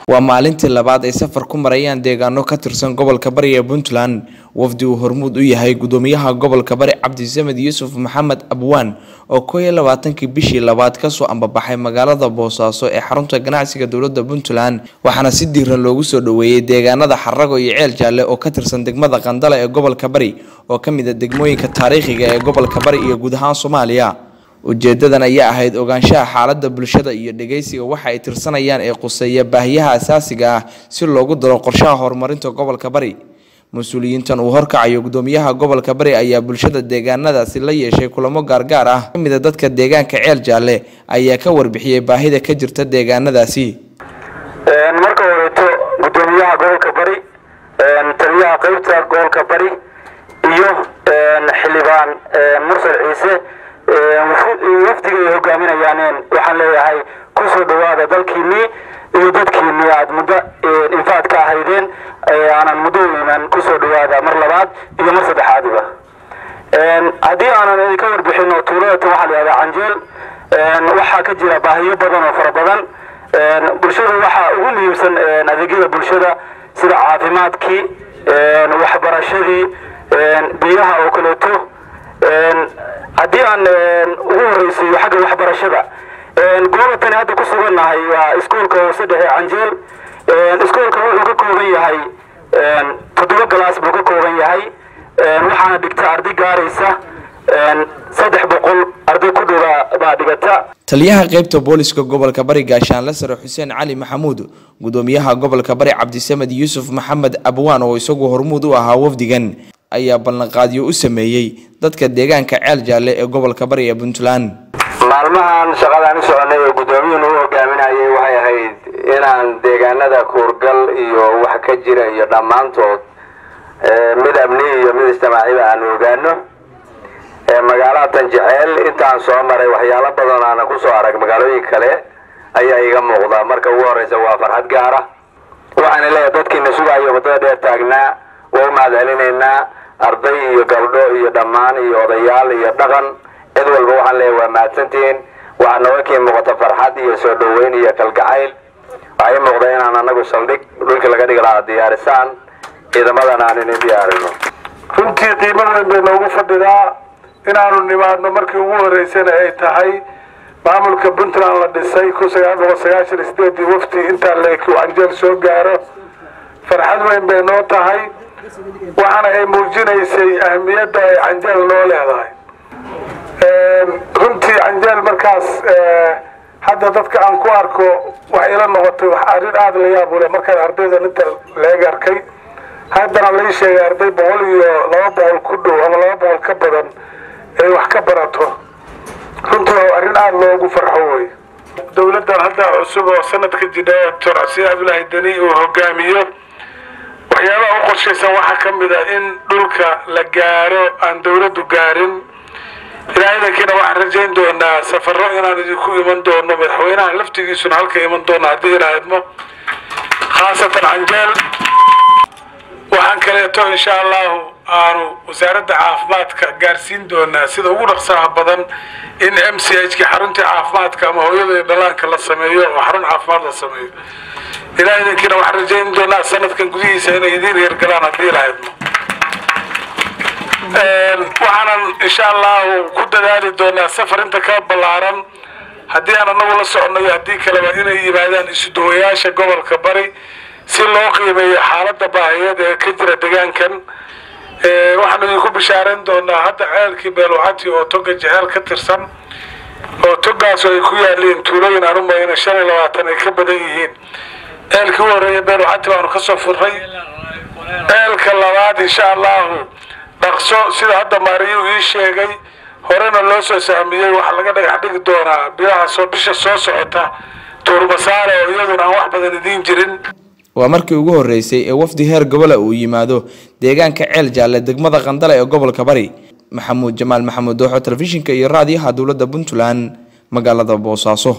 waa maalintii labaad ay safar ku marayaan deegaano ka tirsan gobolka bari ee puntland wafdi uu hormuud u yahay gudoomiyaha gobolka bari cabdisamed yuusuf maxamed abwaan oo koo iyo labaatankii bishii labaad kasoo ambabaxay magaalada boosaaso ee xarunta ganacsiga dowlada puntland waxaana si diiran loogu soo dhoweeyey deegaanada xarago iyo ceel jaalle oo ka tirsan degmada qandala ee gobolka bari oo ka mid a degmooyinka taariikhiga ee gobolka bari iyo guud ahaan soomaaliya ujeedadan ayaa ahayd ogaanshaha xaalada bulshada iyo dhageysiga waxa ay tirsanayaan ee quseeya baahiyaha asaasiga ah si loogu daro qorshaha horumarinta gobolka bari mas-uuliyiintan uu horkacayo gudoomiyaha gobolka bari ayaa bulshada deegaanadaasi la yeeshay kulamo gaargaar ah kamid a dadka deegaanka ceel jaalle ayaa ka warbixiyey baahida ka jirta deegaanadaasi marka horeeto gudoomiyaha gobolka bari taliyaha qeybta gobolka bari iyo xildhibaan mursal ciise wafdiga ay hogaaminayaan waxaan leeyahay kusoo dhawaada dalkiinii iyo dadkiinii aada muddo infaad ka ahaydeen aanan muddo iman kusoo dhawaada mar labaad iyo mar saddexaadiba haddii aanan idinka warbixin oo tuuladatan waxaa la yihahdaa canjeel waxaa ka jira baahiyo badan oo fara badan bulshada waxaa ugu muhiimsan adeegyada bulshada sida caafimaadkii waxbarashadii biyaha oo kaleeto haddii aan ugu horeysiiyo xagga waxbarashada gobolatani hadda ku sugannahay waa iskuolka hoose dhexe canjeel iskuolka wuxuu ka kooban yahay toddoba galaas buu ka kooban yahay waxaana dhigta arday gaaraysa saddex boqol arday ku dhowa baa dhigata taliyaha qeybta booliska gobolka bari gaashaanle sare xuseen cali maxamuud gudoomiyaha gobolka bari cabdisamed yuusuf maxamed abwaan oo isagu hormuud u ahaa wafdigan ayaa ballanqaadyo u sameeyey dadka deegaanka ceel jaalle ee gobolka bari ee puntland maalmahan shaqadaan u soconay oo guddoomiyuhuna u hogaaminayay waxay ahayd inaan deegaanada kuurgal iyo wax ka jira iyo dhammaantood mid amni iyo mid ijtimaaciba aan ogaano magaalada tanjeceel intaan soo maray waxyaalo badan aana kusoo arag magaalooyin kale ayaa iga muuqda marka ugu horeysa waa farxad gaara waxaana leeyahay dadkiina sugayo waddada dheer taagnaa waa u mahad celinaynaa arday iyo gabdho iyo dhammaan iyo odayaal iyo dhaqan cid walba waxaan leeyahay waa mahadsantihiin waxaa nooga kii muuqata farxad iyo soo dhoweyn iyo kalgacayl waxay muuqda inaan anagu saldhig dhulkii laga dhigi lahaa diyaarisaan ciidamadan aan inin diyaarino runtii qiimo weyn bay noogu fadhidaa inaanu nimaadno markii ugu horeysana ay tahay maamulka puntland la dhisay kun sagaal boqol sagaashan iyo sideedii wafti intaa leeki anjeel soo gaaro farxad weyn bay noo tahay waxaana ay muujinaysay ahmiyadda ay canjeel noo leedahay runtii canjeel markaas hadda dadka aan ku arko waxay ila noqotay wax arrin aada la yaab ule markaan ardayda inta leeg arkay haddana lai sheegay arday boqol iyo laba boqol ku dhow ama laba boqol ka badan ay wax ka barato runtii waa arrin aada loogu farxo wey dowladdan hadda cusub oo sanadka jidha doctor casiir cabdulaahi deni uu hogaamiyo waxyaabaha u qorshaysan waxaa ka mid a in dhulka la gaaro aan dowladdu gaarin ilaa idankiina waxaan rajayn doonaa safaro inaan idinku iman doono madaxweynaha laftigiisuna halka iman doono haddii ilaahidmo khaasatan canjeel waxaan kaleeto insha allahu aanu wasaaradda caafimaadka gaarsiin doonaa sida ugu dhaqsaha badan in m c h ki xaruntii caafimaadka ama hooyada iyo dhalaanka la sameeyo oo xarun caafimaad la sameeyo ilaa idankiina waxaan rajayn doonaa sanadkan gudihiisa inay idiin heergalaan haddii ilaahidmo waxaanan insha allahu ku dadaali doonaa safar inta ka ballaaran haddii aan anagu la soconayo haddii kaleba inay yimaadaan isuduwayaasha gobolka bari si loo qiimeeyo xaaladda baahiyeed ee ka jira deegaankan waxaan idinku bishaareyn doonaa hadda ceelkii beelwacati oo toga jeceel ka tirsan oo togaas ay ku yaaliin tuulooyin aan u mayna shan iyo labaatan ay ka badan yihiin ceelkii u horeeya beelwacati baanu kasoo furnay ceelka labaad insha allahu dhaqso sida hadda maariyu ii sheegay horena loo soo sahmiyey waxaa laga dhagax dhigi doonaa bilaha soo bisha soo socota tuurbasaare oo iyaduna aan wax badan idiin jirin waa markii ugu horeysay ee wafdi heer gobola uu yimaado deegaanka ceel jaalle degmada qandala ee gobolka bari maxamuud jamaal maxamuud dooxo telefishinka iyo raadiyaha dowladda puntland magaalada boosaaso